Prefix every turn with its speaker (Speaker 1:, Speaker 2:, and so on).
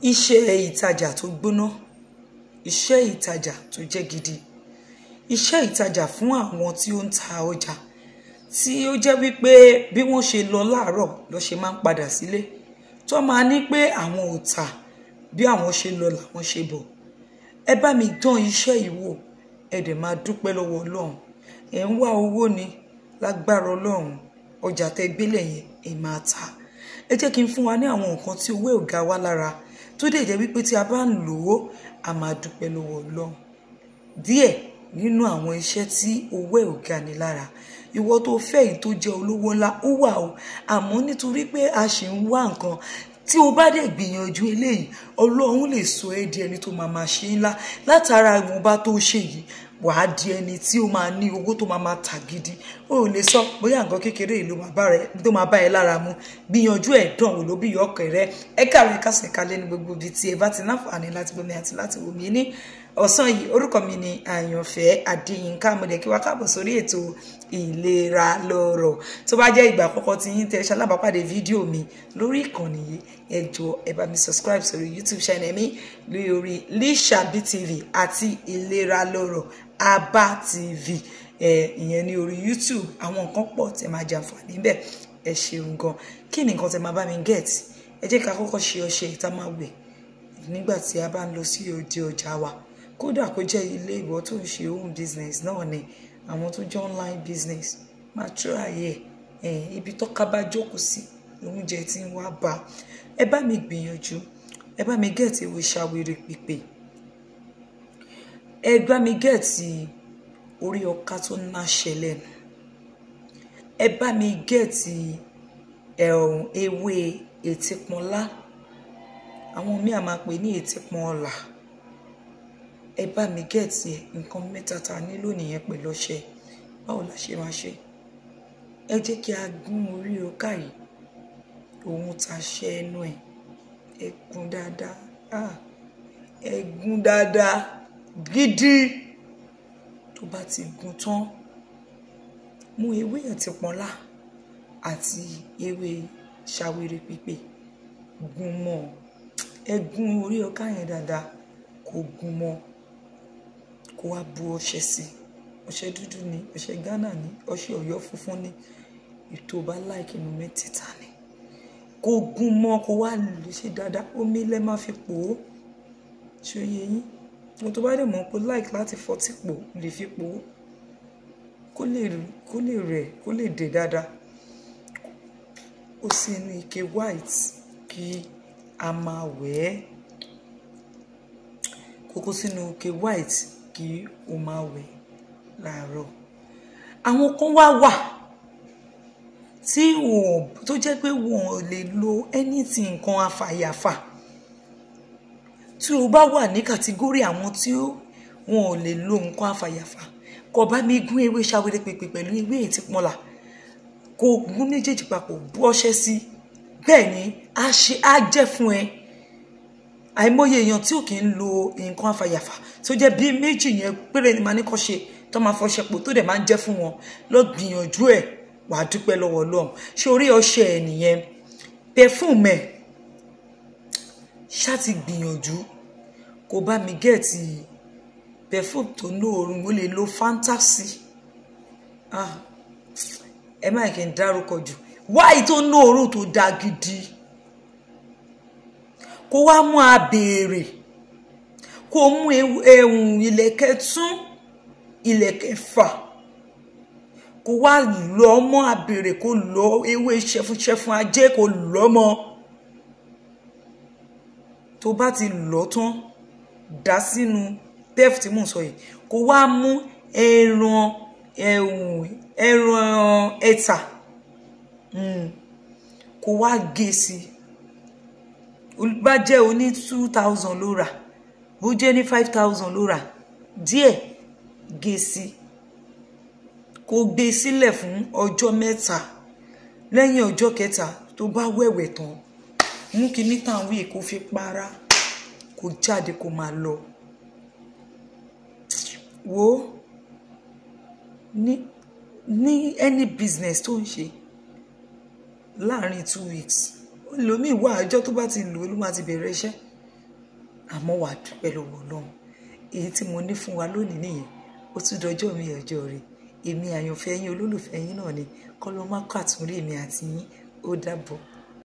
Speaker 1: iṣẹ́ ìtajà tó gbóná iṣẹ́ ìtajà tó jẹ́ gidi iṣẹ́ ìtajà fún àwọn tí ó ń ta ọjà tí ó jẹ́ wípé bí wọ́n ṣe lọ láàárọ̀ ló ṣe máa ń padà sílé tó máa ní pé àwọn ò tà bí àwọn ṣe lọ làwọn ṣe bọ̀ ẹ bá mi dán iṣẹ́ yìí wò ẹ dẹ̀ máa dúpẹ́ lọ́wọ́ ọlọ́run ẹ̀ ń wá owó ni lágbára ọlọ́run ọjà tẹ gbélé yẹn ẹ máa tà ẹ jẹ́ kí n fún wa ní àwọn nǹkan tí owó ò ga wá lára tó dẹ̀ jẹ́ wípé tí a bá ń lò ó a máa dúpẹ́ lọ́wọ́ ọlọ́run díẹ̀ nínú àwọn iṣẹ́ tí owó ẹ̀ ò ga ní lára ìwọ tó fẹ́ yìí tó jẹ́ olówó ńlá ó wà o àmọ́ nítorí pé a ṣì ń wá nǹkan tí o bá dẹ̀ gbìyànjú eléyìí ọlọ́run lè sọ ẹ́ di ẹni tó máa máa ṣe ńlá látara ìwọ̀nba tó ṣe yìí wàá di ẹni tí ó máa ní owó tó máa máa tà gidi ó lè sọ bóyá nǹkan kékeré yìí ló máa bá ẹ lára mu gbìyànjú ẹ̀ dán wò ló bí ọkọ̀ rẹ ẹ kàwé kásẹ̀ kalẹ̀ ní gbogbo ibi tí ẹ bá ti náfààní láti bomi àti láti wò mí ní ọ̀sán yìí orúkọ mi ni àyànfẹ́ adéyínká mo dẹ̀ kí wá káàbọ̀ sórí ètò ìlera lọ́rọ̀ tó bá jẹ́ ìgbà àkọ́kọ́ tí yín tẹ ṣalábàápàdé fídíò mi lórí ìkànnì yìí ẹ jọ̀ọ́ ẹ bá mi subscribe sórí youtube channel mi lórí Lísàbí TV àti ìlera lọ́rọ̀ Abá TV ìyẹn ní orí youtube àwọn nǹkan pọ̀ tẹ máa jàǹfààní bẹ́ẹ̀ ẹ ṣeun gan kí ni nǹkan tẹ máa bá mi get ẹ jẹ́ ká kọ́kọ́ ṣe ọṣẹ ìta máa wẹ̀ nígbà tí a bá ń lọ sí òde ọjà wa kódà kó jẹ́ ilé ìwọ tó ń ṣe home business náà ni àwọn tó jẹ́ online business máa try ẹ̀ ibi tọ́ka bá jókòó sí oúnjẹ tí ń wá bá ẹ bá mi gbìyànjú ẹ bá mi gẹ̀ẹ́tì ìwé ṣàwérè pípé ẹ bá mi gẹ̀ẹ́tì orí ọká tó ń náṣẹ lẹ́nu ẹ bá mi gẹ̀ẹ́tì ẹ̀hún ewé ètìpọ́nlá àwọn míì á máa pè ní ètìpọ́n ọ̀là ẹ bá mi gẹ̀ẹ́tì ẹ̀ nǹkan mẹ́ta ta nílò nìyẹn pẹ̀lú ọṣẹ báwo la ṣe máa ṣe ẹ jẹ́ kí a gún orí ọkà yìí òun ta ṣẹ́ ẹnu ẹ̀ ẹ gún dáadáa ẹ gún dáadáa gidi tó bá ti gún tán mú ewé ẹ̀tìpọ́nlá àti ewé ṣàwérè pípé gún mọ́ ẹ gún orí ọkà yẹn dáadáa kó gún mọ́ kó wá bu ọṣẹ sí ọṣẹ dúdú ni ọṣẹ ghana ni ọṣẹ ọ̀yọ́ funfun ni ètò bá láìkí inú mẹ́tẹ̀ẹ̀ta ni kó gún mọ́ kó wá lè ṣe dáadáa omi lẹ máa fi pò ó ṣe oyè yín mo tó bá dẹ̀ mọ̀ pé láìkí láti fọtí pò lè fi pò ó kó lè kó lè rẹ̀ kó lè dè dáadáa ó sì inú ike white kí a máa wẹ̀ ẹ́ kókó sínú ike white kí o máa wẹ̀ láàárọ̀ àwọn kan wá wà tí wọn tó jẹ́ pé wọn ò lè lo anything nǹkan afàyàfà tí o bá wà ní kàtígórì àwọn tí wọn ò lè lo nǹkan afàyàfà kó bá mi gún ewé ṣàwérè pèpè pẹ̀lú ewé ìtìpọ́nlá kó gún méjèèjì papọ̀ bú ọṣẹ sí bẹ́ẹ̀ ni á ṣe á jẹ́ fún ẹ àìmọye èèyàn tí ò kì í lo nǹkan afàyàfà tó jẹ́ bí méjì yẹn péré ni màá ní kọ́ ṣe tó máa fọṣẹ pò tó dẹ̀ máa ń jẹ́ fún wọn lọ gbìyànjú ẹ̀ wàá dúpẹ́ lọ́wọ́ Ọlọ́run ṣé orí ọṣẹ ẹ̀ nìyẹn pẹfúùmù ẹ̀ ṣá ti gbìyànjú kó bá mi gẹ̀ẹ́tì pẹfúùmù tó ní òórùn ó lè lo fantasy ah ẹ má kí n dárúkọ jù wáyé tó ní òórùn tó dáa gidi kó wá mú abèrè kó mú ehun ìlẹ̀kẹ̀ tún ìlẹ̀kẹ̀ fà kó wá lọ mọ́ abèrè kó lọ ewé ṣẹfunṣẹfun ajé kó lọ mọ́ tó bá ti lọ tán dá sínú pef tí mò ń sọ yìí kó wá mú ẹran ẹhùn ẹran ẹta kó wá gé sí i bá jẹ́ oní two thousand ló rà bó jẹ́ ní five thousand ló rà díẹ̀ gé sí kó gbé sílẹ̀ fún ọjọ́ mẹ́ta lẹ́yìn ọjọ́ kẹta tó bá wẹ̀wẹ̀ tán mú kíní táwọn yìí kó fi para kó jáde kó máa lọ wo ní ní any business tó ń ṣe láàárín two weeks olómìn wà ọjọ́ tó bá ti lò ó ló máa ti bẹ̀rẹ̀ iṣẹ́ àmọ́ wàá dúpẹ́ lọ́wọ́ ọlọ́run èyí tí mo ní fún wa lónìí nìyẹn ó tún dọjọ́ mi ọjọ́ rẹ̀ èmi àyànfẹ́ yín olólùfẹ́ yín náà ni kọ́ ló má kàtúnrí èmi àti yín ó dàbọ̀.